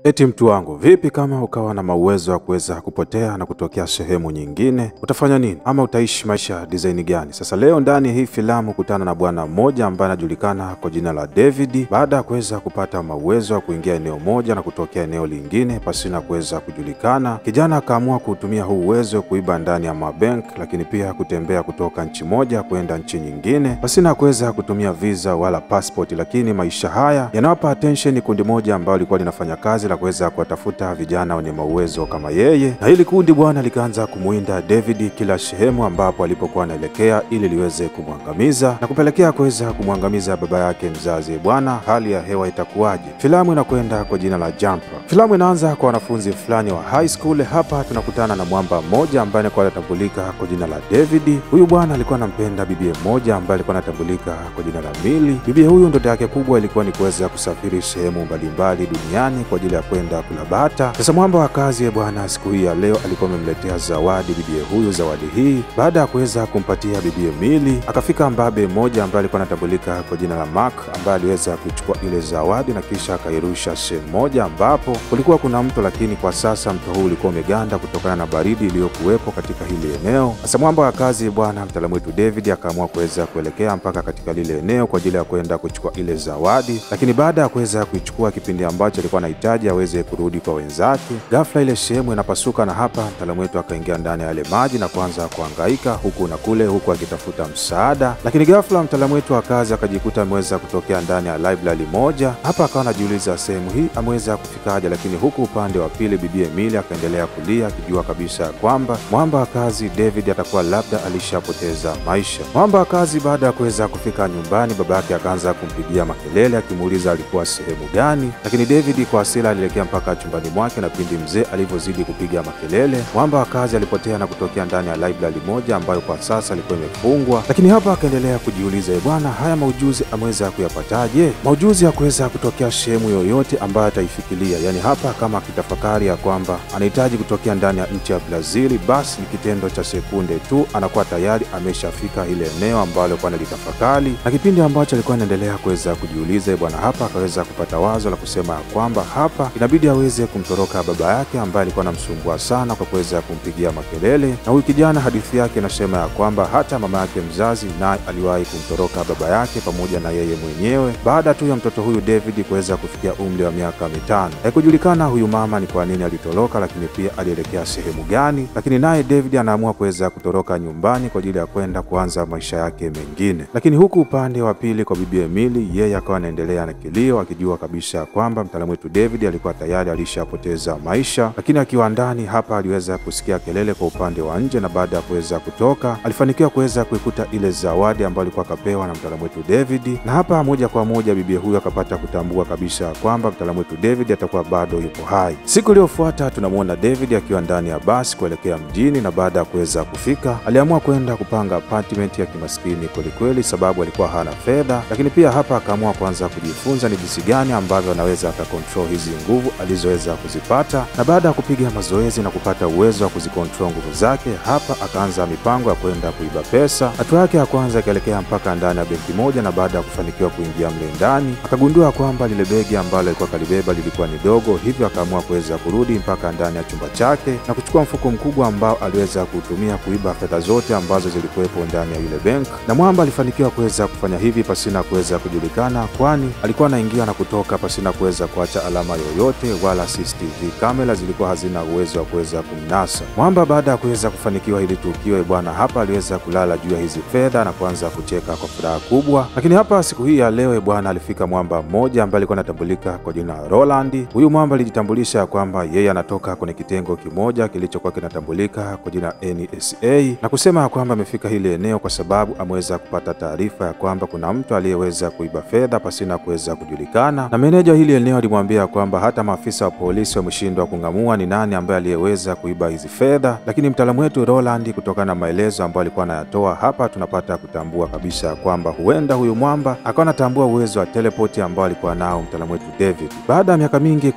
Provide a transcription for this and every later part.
Eti mtu wangu, vipi kama ukawa na mauwezo wa kuweza kupotea na kutokea sehemu nyingine, utafanya nini? Ama utaishi maisha ya design gani? Sasa leo ndani ya hii filamu kutana na bwana mmoja ambaye anajulikana kwa jina la David. Baada ya kuweza kupata mauwezo wa kuingia eneo moja na kutokea eneo lingine pasina kuweza kujulikana, kijana akaamua kuutumia huu uwezo kuiba ndani ya mabank, lakini pia kutembea kutoka nchi moja kwenda nchi nyingine pasina kuweza kutumia visa wala passport. Lakini maisha haya yanawapa attention kundi moja ambalo lilikuwa linafanya kazi la kuweza kuwatafuta vijana wenye mauwezo kama yeye, na hili kundi bwana likaanza kumwinda David kila sehemu ambapo alipokuwa anaelekea ili liweze kumwangamiza na kupelekea kuweza kumwangamiza baba yake mzazi. Bwana, hali ya hewa itakuwaje? Filamu inakwenda kwa jina la Jumper. Filamu inaanza kwa wanafunzi fulani wa high school. Hapa tunakutana na mwamba mmoja ambaye alikuwa anatambulika kwa jina la David. Huyu bwana alikuwa anampenda bibie mmoja ambaye alikuwa anatambulika kwa jina la Mili. Bibie huyu ndoto yake kubwa ilikuwa ni kuweza kusafiri sehemu mbalimbali duniani kwa ajili ya kwenda kula bata. Sasa mwamba wa kazi bwana, siku hii ya leo alikuwa amemletea zawadi bibie huyu. Zawadi hii baada ya kuweza kumpatia bibie Mili, akafika mbabe mmoja ambaye alikuwa anatambulika kwa jina la Mark ambaye aliweza kuchukua ile zawadi na kisha akairusha sehemu moja ambapo kulikuwa kuna mto, lakini kwa sasa mto huu ulikuwa umeganda kutokana na baridi iliyokuwepo katika hili eneo. Sasa mwamba wa kazi bwana, mtaalamu wetu David akaamua kuweza kuelekea mpaka katika lile eneo kwa ajili ya kwenda kuchukua ile zawadi, lakini baada ya kuweza kuichukua kipindi ambacho alikuwa anahitaji aweze kurudi kwa wenzake, ghafla ile sehemu inapasuka, na hapa mtaalamu wetu akaingia ndani ya yale maji na kuanza kuhangaika huku na kule, huku akitafuta msaada, lakini ghafla mtaalamu wetu wa kazi akajikuta ameweza kutokea ndani ya library moja. Hapa akawa anajiuliza sehemu hii ameweza kufikaje, lakini huku upande wa pili bibi Emily akaendelea kulia akijua kabisa ya kwamba mwamba wa kazi David atakuwa labda alishapoteza maisha. Mwamba wa kazi baada ya kuweza kufika nyumbani, baba yake akaanza kumpigia makelele akimuuliza alikuwa sehemu gani, lakini David kwa hasira alielekea mpaka chumbani mwake, na pindi mzee alivyozidi kupiga makelele, mwamba wa kazi alipotea na kutokea ndani ya library moja ambayo kwa sasa ilikuwa imefungwa. Lakini hapa akaendelea kujiuliza, bwana, haya maujuzi ameweza kuyapataje? Maujuzi ya kuweza kutokea sehemu yoyote ambayo ataifikiria, yani hapa kama akitafakari ya kwamba anahitaji kutokea ndani ya nchi ya Brazili, basi ni kitendo cha sekunde tu anakuwa tayari ameshafika ile eneo ambalo alikuwa analitafakari. Na kipindi ambacho alikuwa anaendelea kuweza kujiuliza, bwana, hapa akaweza kupata wazo la kusema ya kwamba hapa inabidi aweze kumtoroka baba yake ambaye alikuwa anamsumbua sana kwa kuweza kumpigia makelele. Na huyu kijana hadithi yake inasema ya kwamba hata mama yake mzazi naye aliwahi kumtoroka baba yake pamoja na yeye mwenyewe baada tu ya mtoto huyu David kuweza kufikia umri wa miaka mitano. Haikujulikana huyu mama ni kwa nini alitoroka, lakini pia alielekea sehemu gani, lakini naye David anaamua kuweza kutoroka nyumbani kwa ajili ya kwenda kuanza maisha yake mengine. Lakini huku upande wa pili kwa bibi Emily, yeye akawa anaendelea na kilio akijua kabisa ya kwamba mtaalamu wetu David alikuwa tayari alishapoteza maisha, lakini akiwa ndani hapa aliweza kusikia kelele kwa upande wa nje, na baada ya kuweza kutoka alifanikiwa kuweza kuikuta ile zawadi ambayo alikuwa akapewa na mtaalamu wetu David, na hapa moja kwa moja bibi huyu akapata kutambua kabisa kwamba mtaalamu wetu David atakuwa bado yupo hai. Siku iliyofuata tunamwona David akiwa ndani ya basi kuelekea mjini, na baada ya kuweza kufika aliamua kwenda kupanga apartment ya kimaskini kwelikweli, sababu alikuwa hana fedha, lakini pia hapa akaamua kuanza kujifunza ni jinsi gani ambavyo anaweza akakontrol hizi nguvu alizoweza kuzipata, na baada ya kupiga mazoezi na kupata uwezo wa kuzikontrol nguvu zake, hapa akaanza mipango ya kwenda kuiba pesa. Hatua yake ya kwanza akaelekea mpaka ndani ya benki moja, na baada ya kufanikiwa kuingia mle ndani akagundua kwamba lile begi ambalo alikuwa kalibeba lilikuwa ni dogo, hivyo akaamua kuweza kurudi mpaka ndani ya chumba chake na kuchukua mfuko mkubwa ambao aliweza kuutumia kuiba fedha zote ambazo zilikuwepo ndani ya yule benki, na mwamba alifanikiwa kuweza kufanya hivi pasina kuweza kujulikana, kwani alikuwa anaingia na kutoka pasina kuweza kuacha alama yoyote, wala CCTV kamera zilikuwa hazina uwezo wa kuweza kumnasa mwamba. Baada ya kuweza kufanikiwa hili tukio, bwana, hapa aliweza kulala juu ya hizi fedha na kuanza kucheka kwa furaha kubwa. Lakini hapa siku hii ya leo bwana, alifika mwamba mmoja ambaye alikuwa anatambulika kwa jina la Roland. Huyu mwamba alijitambulisha kwamba yeye anatoka kwenye kitengo kimoja kilichokuwa kinatambulika kwa jina NSA na kusema ya kwamba amefika hili eneo kwa sababu ameweza kupata taarifa ya kwamba kuna mtu aliyeweza kuiba fedha pasina kuweza kujulikana, na meneja hili eneo alimwambia kwamba hata maafisa wa polisi wameshindwa kung'amua ni nani ambaye aliyeweza kuiba hizi fedha. Lakini mtaalamu wetu Roland, kutokana na maelezo ambayo alikuwa anayatoa hapa, tunapata kutambua kabisa ya kwamba huenda huyu mwamba akawa anatambua uwezo wa teleport ambao alikuwa nao mtaalamu wetu David. Baada ya miaka mingi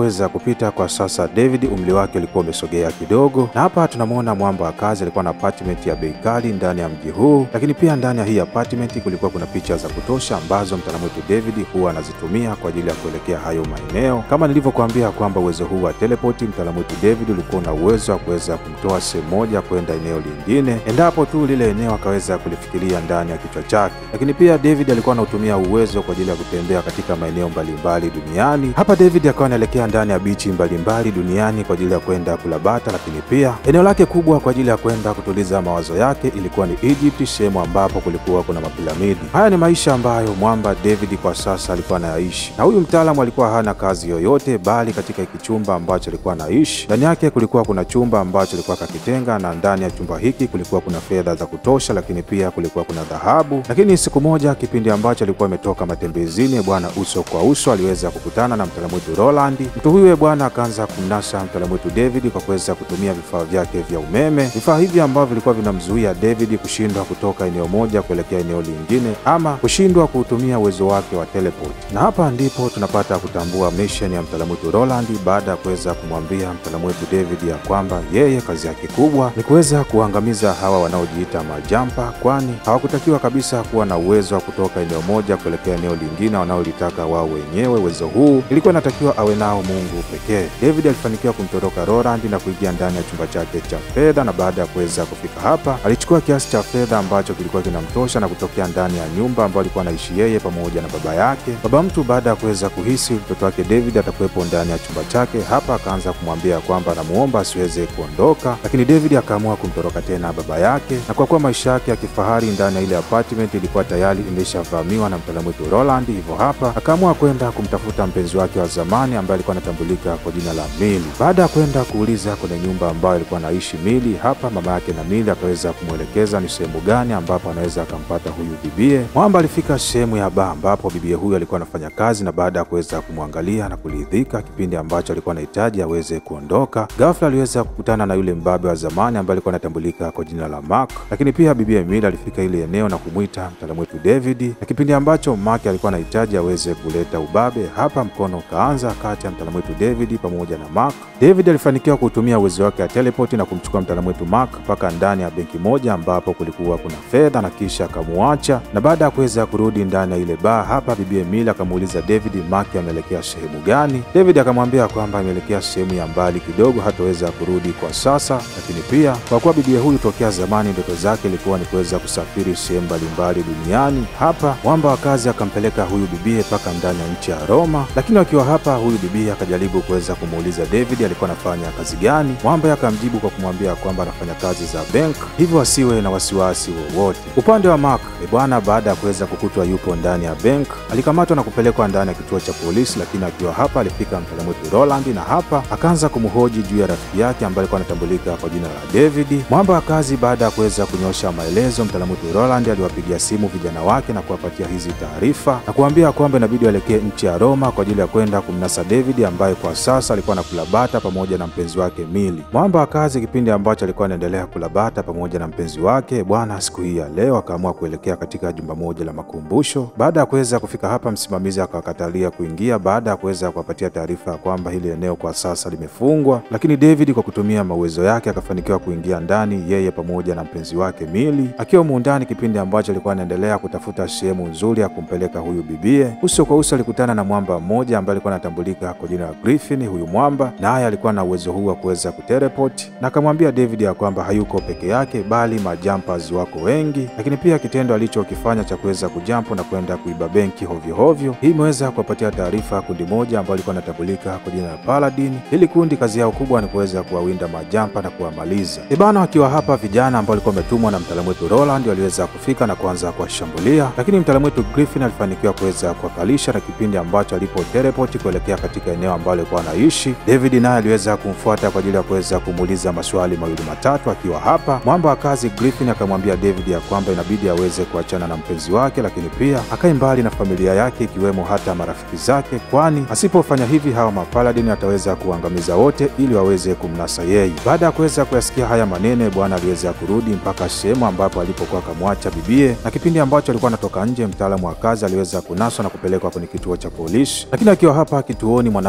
kuweza kupita kwa sasa, David umri wake ulikuwa umesogea kidogo, na hapa tunamwona mwamba wa kazi alikuwa na apartment ya bei kali ndani ya mji huu, lakini pia ndani ya hii apartment kulikuwa kuna picha za kutosha ambazo mtaalamu wetu David huwa anazitumia kwa ajili ya kuelekea hayo maeneo. Kama nilivyokuambia kwamba uwezo huu wa teleport, mtaalamu wetu David ulikuwa una uwezo wa kuweza kumtoa sehemu moja kwenda eneo lingine endapo tu lile eneo akaweza kulifikiria ndani ya kichwa chake. Lakini pia David alikuwa anautumia uwezo kwa ajili ya kutembea katika maeneo mbalimbali duniani. Hapa David akawa anaelekea ndani ya bichi mbalimbali duniani kwa ajili ya kwenda kulabata, lakini pia eneo lake kubwa kwa ajili ya kwenda kutuliza mawazo yake ilikuwa ni Egypt, sehemu ambapo kulikuwa kuna mapiramidi. Haya ni maisha ambayo mwamba David kwa sasa alikuwa anayaishi, na huyu mtaalamu alikuwa hana kazi yoyote, bali katika hiki chumba ambacho alikuwa anaishi ndani yake kulikuwa kuna chumba ambacho alikuwa kakitenga, na ndani ya chumba hiki kulikuwa kuna fedha za kutosha, lakini pia kulikuwa kuna dhahabu. Lakini siku moja, kipindi ambacho alikuwa ametoka matembezini, bwana, uso kwa uso aliweza kukutana na mtaalamu wetu Roland. Mtu huyu bwana akaanza kumnasa mtaalamu wetu David kwa kuweza kutumia vifaa vyake vya umeme, vifaa hivi ambavyo vilikuwa vinamzuia David kushindwa kutoka eneo moja kuelekea eneo lingine ama kushindwa kuutumia uwezo wake wa teleport. Na hapa ndipo tunapata kutambua mission ya mtaalamu wetu Roland baada ya kuweza kumwambia mtaalamu wetu David ya kwamba yeye kazi yake kubwa ni kuweza kuangamiza hawa wanaojiita majampa, kwani hawakutakiwa kabisa kuwa na uwezo wa kutoka eneo moja kuelekea eneo lingine wanaolitaka wao wenyewe. Uwezo huu ilikuwa inatakiwa awe nao Mungu pekee. David alifanikiwa kumtoroka Roland na kuingia ndani ya chumba chake cha fedha, na baada ya kuweza kufika hapa alichukua kiasi cha fedha ambacho kilikuwa kinamtosha na kutokea ndani ya nyumba ambayo alikuwa anaishi yeye pamoja na baba yake. Baba mtu baada ya kuweza kuhisi mtoto wake David atakuwepo ndani ya chumba chake, hapa akaanza kumwambia kwamba anamuomba asiweze kuondoka, lakini David akaamua kumtoroka tena baba yake, na kwa kuwa maisha yake ya kifahari ndani ya ile apartment ilikuwa tayari imeshavamiwa na mtaalamu wetu Roland, hivyo hapa akaamua kwenda kumtafuta mpenzi wake wa zamani ambaye alikuwa anatambulika kwa jina la Mili. Baada ya kwenda kuuliza kwenye nyumba ambayo alikuwa anaishi Mili, hapa mama yake na Mili akaweza kumwelekeza ni sehemu gani ambapo anaweza akampata huyu bibie. Mwamba alifika sehemu ya baa ambapo bibie huyu alikuwa anafanya kazi, na baada ya kuweza kumwangalia na kuridhika kipindi ambacho alikuwa anahitaji aweze kuondoka, ghafla aliweza kukutana na yule mbabe wa zamani ambaye alikuwa anatambulika kwa jina la Mark. Lakini pia bibie Mili alifika ile eneo na kumwita mtaalamu wetu David, na kipindi ambacho Mark alikuwa anahitaji aweze kuleta ubabe, hapa mkono ukaanza kati ya mtaalamu wetu David pamoja na Mark. David alifanikiwa kutumia uwezo wake wa teleport na kumchukua mtaalamu wetu Mark mpaka ndani ya benki moja ambapo kulikuwa kuna fedha na kisha akamuacha. Na baada ya kuweza kurudi ndani ya ile baa, hapa bibie Mili akamuuliza David Mark ameelekea sehemu gani. David akamwambia kwamba ameelekea sehemu ya mbali kidogo, hataweza kurudi kwa sasa, lakini pia kwa kuwa bibie huyu tokea zamani ndoto zake ilikuwa ni kuweza kusafiri sehemu mbalimbali duniani. Hapa mwamba wa kazi akampeleka huyu bibie mpaka ndani ya nchi ya Roma, lakini wakiwa hapa, huyu bibie akajaribu kuweza kumuuliza David alikuwa anafanya kazi gani. Mwamba akamjibu kwa kumwambia kwamba anafanya kazi za bank, hivyo asiwe na wasiwasi wowote. Upande wa Mark e bwana, baada ya kuweza kukutwa yupo ndani ya bank, alikamatwa na kupelekwa ndani ya kituo cha polisi, lakini akiwa hapa alifika mtaalamu wetu Roland, na hapa akaanza kumhoji juu ya rafiki yake ambaye alikuwa anatambulika kwa jina la David. Mwamba wa kazi baada ya kuweza kunyosha maelezo, mtaalamu wetu Roland aliwapigia simu vijana wake na kuwapatia hizi taarifa na kuambia kwamba inabidi waelekee nchi ya Roma kwa ajili ya kwenda kumnasa David ambaye kwa sasa alikuwa anakula bata pamoja na mpenzi wake Mili. Mwamba wa kazi kipindi ambacho alikuwa anaendelea kula bata pamoja na mpenzi wake bwana, siku hii ya leo akaamua kuelekea katika jumba moja la makumbusho. Baada ya kuweza kufika hapa, msimamizi akawakatalia kuingia baada ya kuweza kuwapatia taarifa ya kwamba hili eneo kwa sasa limefungwa, lakini David kwa kutumia mawezo yake akafanikiwa kuingia ndani, yeye pamoja na mpenzi wake Mili akiwa muundani, kipindi ambacho alikuwa anaendelea kutafuta sehemu nzuri ya kumpeleka huyu bibie. Uso kwa uso alikutana na mwamba mmoja ambaye alikuwa anatambulika kwa jina la Griffin. Huyu mwamba naye alikuwa na uwezo huu wa kuweza kuteleport na akamwambia David ya kwamba hayuko peke yake, bali majumpers wako wengi, lakini pia kitendo alichokifanya cha kuweza kujampo na kwenda kuiba benki hovyo hovyo, hii imeweza kuwapatia taarifa kundi moja ambao alikuwa anatambulika kwa jina la Paladin. Hili kundi kazi yao kubwa ni kuweza kuwawinda majampa na kuwamaliza. Ibana wakiwa hapa, vijana ambao walikuwa wametumwa na mtaalamu wetu Roland waliweza kufika na kuanza kuwashambulia, lakini mtaalamu wetu Griffin alifanikiwa kuweza kuwakalisha, na kipindi ambacho alipo teleport kuelekea katika eneo ambalo alikuwa anaishi, David naye aliweza kumfuata kwa ajili ya kuweza kumuuliza maswali mawili matatu. Akiwa hapa, mwamba wa kazi Griffin akamwambia David ya kwamba inabidi aweze kuachana na mpenzi wake, lakini pia akae mbali na familia yake ikiwemo hata marafiki zake, kwani asipofanya hivi hawa mapaladin ataweza kuangamiza wote ili waweze kumnasa yeye. Baada ya kuweza kuyasikia haya maneno, bwana aliweza kurudi mpaka sehemu ambapo alipokuwa akamwacha bibie, na kipindi ambacho alikuwa anatoka nje, mtaalamu wa kazi aliweza kunaswa na kupelekwa kwenye kituo cha polisi. Lakini akiwa hapa kituoni, mwanamke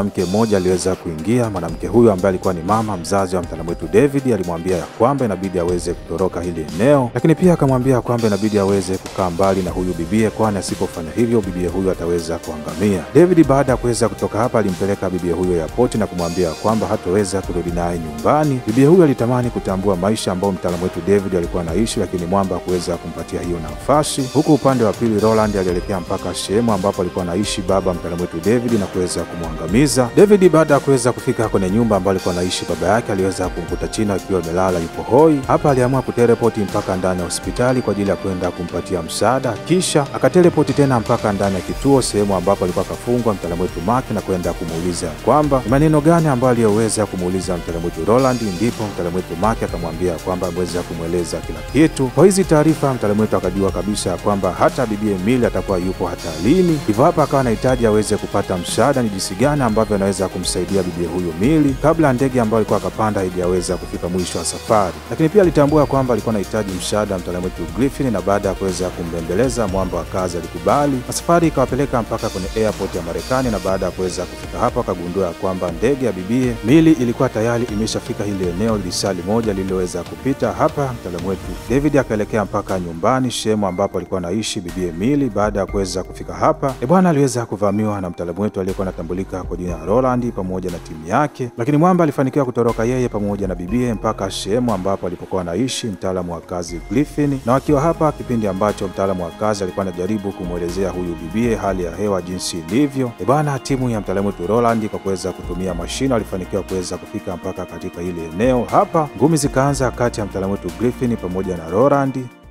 mwanamke mmoja aliweza kuingia. Mwanamke huyu ambaye alikuwa ni mama mzazi wa mtaalamu wetu David alimwambia ya kwamba inabidi aweze kutoroka hili eneo, lakini pia akamwambia kwamba inabidi aweze kukaa mbali na huyu bibie, kwani asipofanya hivyo bibie huyu ataweza kuangamia. David baada ya kuweza kutoka hapa alimpeleka bibie huyo yapoti na kumwambia kwamba hataweza kurudi naye nyumbani. Bibie huyu alitamani kutambua maisha ambayo mtaalamu wetu David alikuwa anaishi, lakini mwamba hakuweza kumpatia hiyo nafasi. Huku upande wa pili, Roland alielekea mpaka sehemu ambapo alikuwa anaishi baba mtaalamu wetu David na kuweza kumwangamiza. David baada ya kuweza kufika kwenye nyumba ambayo alikuwa anaishi baba yake, aliweza kumkuta chini akiwa amelala yupo hoi. Hapa aliamua kutelepoti mpaka ndani ya hospitali kwa ajili ya kwenda kumpatia msaada, kisha akatelepoti tena mpaka ndani ya kituo, sehemu ambapo alikuwa akafungwa mtaalamu wetu Mark na kwenda kumuuliza kwamba ni maneno gani ambayo aliyoweza kumuuliza mtaalamu wetu Roland. Ndipo mtaalamu wetu Mark akamwambia kwamba ameweza kumweleza kila kitu. Kwa hizi taarifa, mtaalamu wetu akajua kabisa ya kwamba hata bibie Mili atakuwa yupo hatarini, hivyo hapa akawa anahitaji aweze kupata msaada, ni jinsi gani ambavyo anaweza kumsaidia bibie huyu Mili kabla ya ndege ambayo alikuwa akapanda ili aweza kufika mwisho wa safari. Lakini pia alitambua kwamba alikuwa anahitaji msaada mtaalamu wetu Griffin, na baada ya kuweza kumbembeleza mwamba wa kazi alikubali, na safari ikawapeleka mpaka kwenye airport ya Marekani. Na baada ya kuweza kufika hapo, akagundua kwamba ndege ya bibie Mili ilikuwa tayari imeshafika hili eneo lisali moja lililoweza kupita hapa. Mtaalamu wetu David akaelekea mpaka nyumbani, sehemu ambapo alikuwa anaishi bibie Mili. Baada ya kuweza kufika hapa, e bwana, aliweza kuvamiwa na mtaalamu wetu aliyekuwa anatambulika kwa jina la Roland pamoja na timu yake, lakini mwamba alifanikiwa kutoroka yeye pamoja na bibie mpaka sehemu ambapo alipokuwa anaishi mtaalamu wa kazi Griffin, na wakiwa hapa kipindi ambacho mtaalamu wa kazi alikuwa anajaribu kumwelezea huyu bibie hali ya hewa jinsi ilivyo. E bwana, timu ya mtaalamu wetu Roland kwa kuweza kutumia mashine walifanikiwa kuweza kufika mpaka katika ile eneo. Hapa ngumi zikaanza kati ya mtaalamu wetu Griffin pamoja na Roland